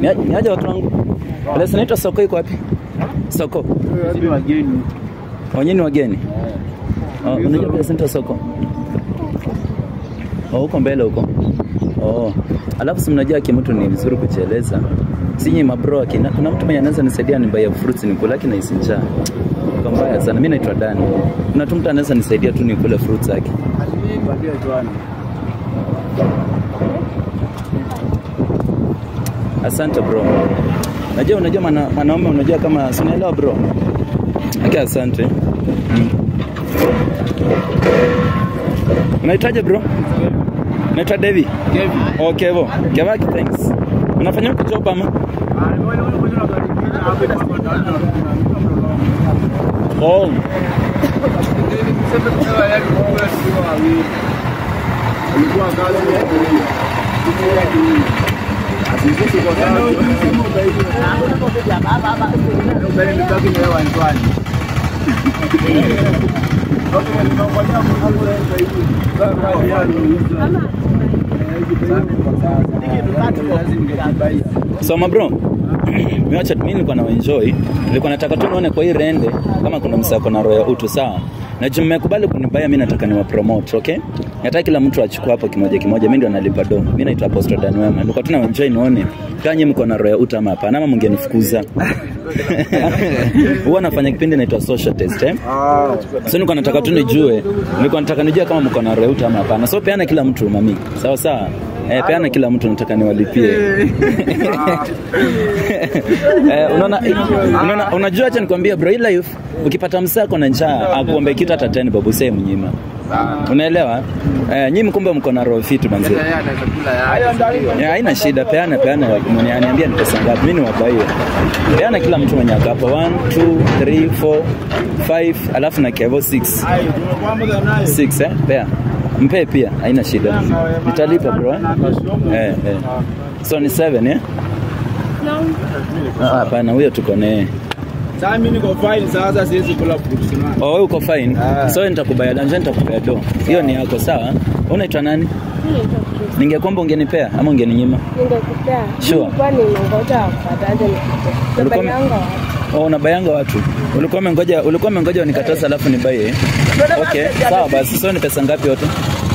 Ni- Ni aje watu wangu? Place inaitwa soko iko wapi? Soko. Sisi wageni. Wenyewe ni wageni. Oh, unajua place inaitwa soko? Oh, huko mbele huko. Oh. Alafu si mnajua kimutu ni vizuri kujieleza. Sinyi mabro akina kuna mtu mwenye anaweza nisaidia ni buy fruits nikule lakini naisi njaa. Kwa mbaya sana. Mimi naitwa Dani. Kuna tu mtu anaweza nisaidia tu nikule fruits zake. Patia tuani. Asante bro. Najua unajua mana, mwanaume unajua kama si unaelewa bro. Okay, asante. Mm. Unaitaje bro? Naitwa Devi. Kevin. Okay, bo. Kevaki, thanks. Unafanya huko job ama? Oh. Alikuwa kazi ya kulia. Sisi kwa sababu mbele nitaki na hewa ndani. Soma bro. Miwacha mimi nilikuwa na enjoy. Nilikuwa nataka tu nione kwa hii rende kama kuna msako na roho ya utu sawa. Na juu mmekubali kunibaya mimi nataka niwa promote, okay? Nataka kila mtu achukue hapo kimoja kimoja, mimi ndio nalipa do. Mimi naitwa Apostle Dan Wema. Nilikuwa tu na enjoy nione kama nyinyi mko na roho ya utu ama hapana ama mngenifukuza. Huwa nafanya kipindi naitwa social test, eh? Ah, So nilikuwa nataka tu nijue, nilikuwa nataka nijue kama mko na roho ya utu ama hapana. So peana kila mtu mami. Sawa sawa. Eh, peana kila mtu nataka niwalipie. eh, unaona unaona unajua acha nikwambie bro, hii life ukipata msako na njaa akuombe kitu hata 10 babu sasa mnyima. Unaelewa? Eh, nyinyi mkumbe mko na roho fitu manzi. Ya, haina shida, peana peana, mwenye aniambia ni pesa ngapi, mimi ni wabaie. Peana kila mtu mwenye ako hapa 1 2 3 4 5 alafu na kevo 6 6 eh, pea mpe pia, haina shida, nitalipa bro eh? Eh, eh. So ni 7 eh? Ah, Hapana, huyo tuko naye. Sasa mimi niko fine sasa siwezi kula fruits na. Oh, wewe uko fine. Ah. So nitakubaya danja, nitakubaya do. Hiyo ni yako sawa. Unaitwa nani? Ningekwamba ungenipea ama ungeninyima? Ningekupea. Sure. Nilikuwa ninangoja wapataje nikupea. Ulikuwa ume- Nabayanga watu. Oh, unabayanga watu. Ulikuwa umengoja ulikuwa umengoja unikataza alafu nibaye. eh? Okay, sawa basi. So ni pesa ngapi yote?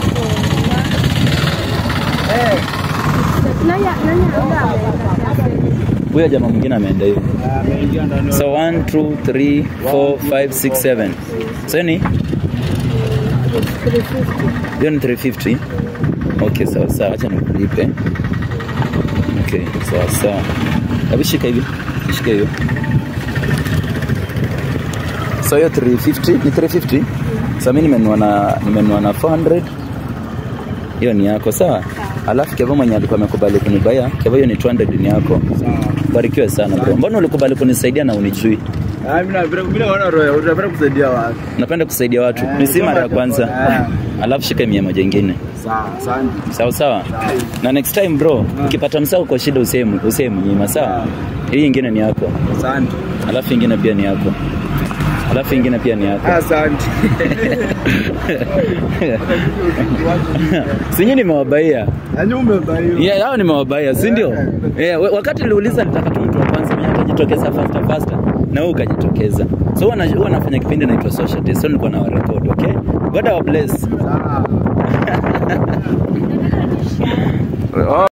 Nani nani anga ameweka? Huyo jamaa mwingine ameenda hivi. Ameingia ndani. So 1 2 3 4 5 6 7. So ni 350. hiyo ni 350. Okay, sawa sawa. Acha nikulipe. Okay, sawa sawa. Hebu shika hivi. Shika hiyo. So hiyo 350 ni 350. Sasa mimi nimenunua na nimenunua na 400. Hiyo ni yako sawa? Alafu Kevo mwenye alikuwa amekubali kunibaya, Kevo hiyo ni 200 ni yako. Barikiwe sana bro. Mbona ulikubali kunisaidia na unijui? Ah, mimi napenda mimi naona roho, unapenda kusaidia watu. Napenda kusaidia watu. Eh, Ni si mara ya kama- kwanza. Eh. Alafu shika mia moja ingine. Sawa, asante. Sawa sawa. Na next time bro, ukipata msao kwa shida useme useme mnyima sawa. Hii ingine ni yako. Asante. Alafu ingine pia ni yako. Alafu ingine pia ni yako. Asante. Sinyi nimewabaia. Yaani umebaio. Yeah, hao nimewabaia, si ndio? Yeah, we- wakati niliuliza nitaka tu mtu wa kwanza mwenye atajitokeza faster faster na wewe ukajitokeza. So huwa na- huwa nafanya kipindi naitwa social test. So nilikuwa na warekodi, okay? God bless. Sawa.